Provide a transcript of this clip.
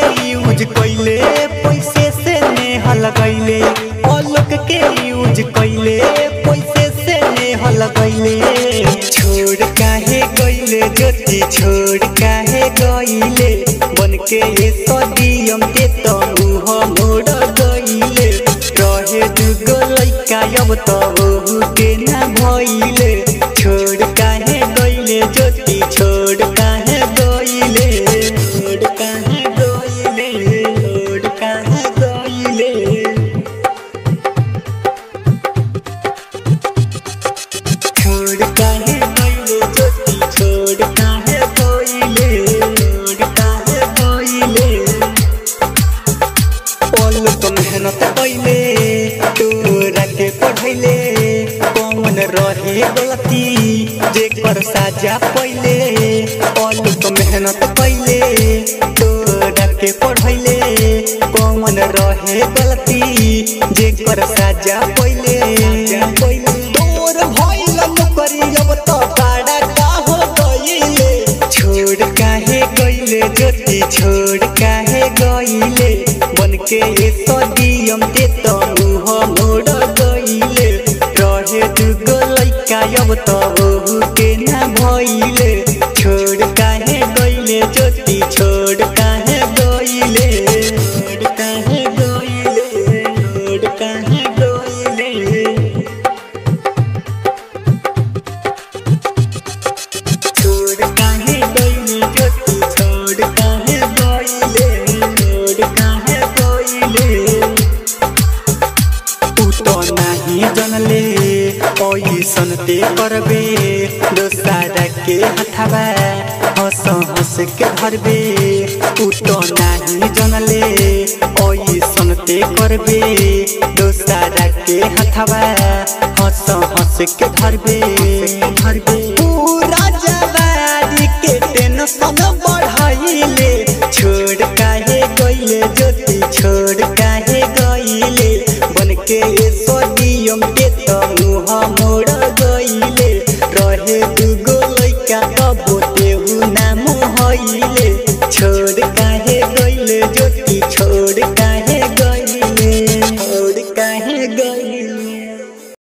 use कैले पैसे से नेह लगैले आलोक के यूज कैले पैसे से नेह लगैले छोड़ काहे गैले ज्योति छोड़ काहे गैले बन के ये सदियम ते तो मुह मोड़ गैले रहे दुगो लैका अब तो ओहू के ना भइले छोड़ काहे गइले ज्योति छोड़ काहे गइले छोड़ काहे गइले छोड़ काहे गइले छोड़ काहे गइले ज्योति छोड़ काहे गइले छोड़ काहे गइले पलक मेहनत कैले तोरा के पढ़ैले कौन रहे गलती जेकर साजा पहिले पलक मेहनत कैले तोरा के पढ़ैले कौन रहे गलती जेकर साजा पहिले तोर भइल नौकरी अब तो बड़ा का हो गइले छोड़ काहे गइले ज्योति छोड़ काहे गइले बन के ये सदियम ते तो मुह मोड़ गइले रहे दुगो लैका अब तो ओहू के ना भइले छोड़ काहे गइले ज्योति छोड़ काहे गइले छोड़ काहे गइले छोड़ काहे गइले छोड़ काहे गइले ज्योति छोड़ काहे गइले छोड़ काहे गइले उ तो नाही जनले ऐसन ते करबे दोसारा के हथाबा हंस हंस के धरबे उ तो नाही जनले ऐसन ते करबे दोसारा के हथाबा हंस हंस के धरबे धरबे पूरा